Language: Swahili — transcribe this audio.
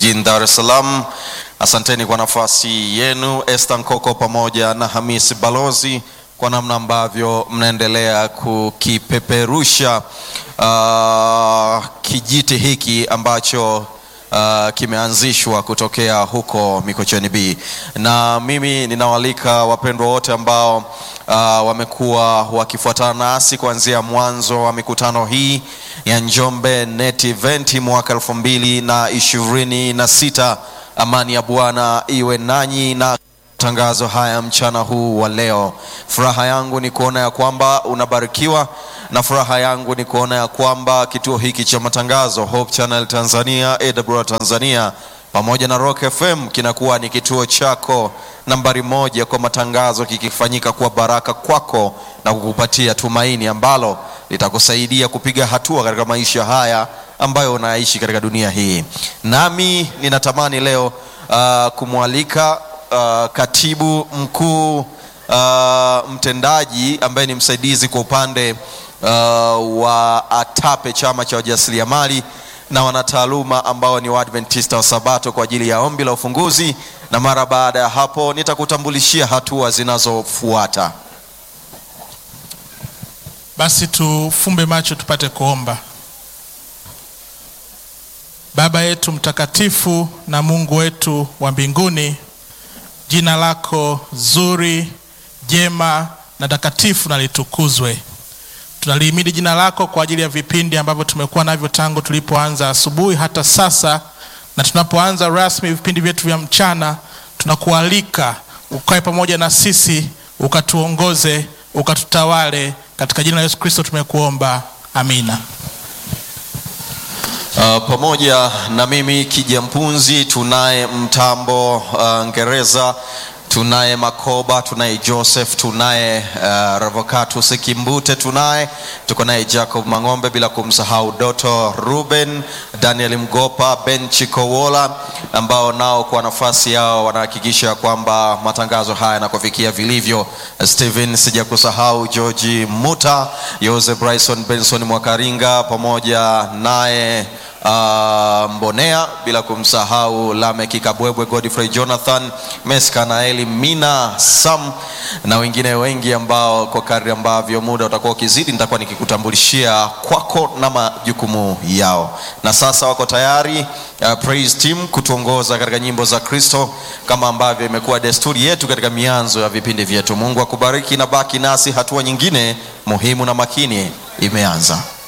jijini Dar es Salaam. Asanteni kwa nafasi yenu, Esther Nkoko pamoja na Hamisi Balozi, kwa namna ambavyo mnaendelea kukipeperusha uh, kijiti hiki ambacho uh, kimeanzishwa kutokea huko Mikocheni B, na mimi ninawaalika wapendwa wote ambao uh, wamekuwa wakifuatana nasi kuanzia mwanzo wa mikutano hii ya Njombe Net Event mwaka elfu mbili na ishirini na sita. Amani ya Bwana iwe nanyi na tangazo haya mchana huu wa leo. Furaha yangu ni kuona ya kwamba unabarikiwa na furaha yangu ni kuona ya kwamba kituo hiki cha matangazo Hope Channel Tanzania, AWR Tanzania pamoja na Rock FM kinakuwa ni kituo chako nambari moja kwa matangazo, kikifanyika kuwa baraka kwako na kukupatia tumaini ambalo litakusaidia kupiga hatua katika maisha haya ambayo unaishi katika dunia hii. Nami ninatamani leo uh, kumwalika uh, katibu mkuu uh, mtendaji ambaye ni msaidizi kwa upande uh, wa ATAPE chama cha wajasiriamali na wanataaluma ambao ni Waadventista wa Sabato kwa ajili ya ombi la ufunguzi, na mara baada ya hapo nitakutambulishia hatua zinazofuata. Basi tufumbe macho tupate kuomba. Baba yetu mtakatifu na Mungu wetu wa mbinguni, jina lako zuri, jema na takatifu na litukuzwe. Tunalihimidi jina lako kwa ajili ya vipindi ambavyo tumekuwa navyo tangu tulipoanza asubuhi hata sasa, na tunapoanza rasmi vipindi vyetu vya mchana, tunakualika ukae pamoja na sisi, ukatuongoze, ukatutawale. Katika jina la Yesu Kristo tumekuomba, amina. Uh, pamoja na mimi Kija Mpunzi, tunaye mtambo uh, Ngereza, tunaye Makoba, tunaye Joseph, tunaye uh, Revocatus Kimbute, tunaye tuko naye Jacob Mang'ombe, bila kumsahau Doto Ruben, Daniel Mgopa, Ben Chikowola ambao nao kwa nafasi yao wanahakikisha kwamba matangazo haya yanakufikia vilivyo. Steven, sijakusahau George Muta, Jose Bryson, Benson Mwakaringa pamoja naye Uh, Mbonea bila kumsahau Lameki Kabwebwe, Godfrey Jonathan, Meskanaeli, Mina Sam na wengine wengi ambao kwa kadri ambavyo muda utakuwa ukizidi nitakuwa nikikutambulishia kwako na majukumu yao. Na sasa wako tayari uh, praise team kutuongoza katika nyimbo za Kristo kama ambavyo imekuwa desturi yetu katika mianzo ya vipindi vyetu. Mungu akubariki na baki nasi, hatua nyingine muhimu na makini imeanza.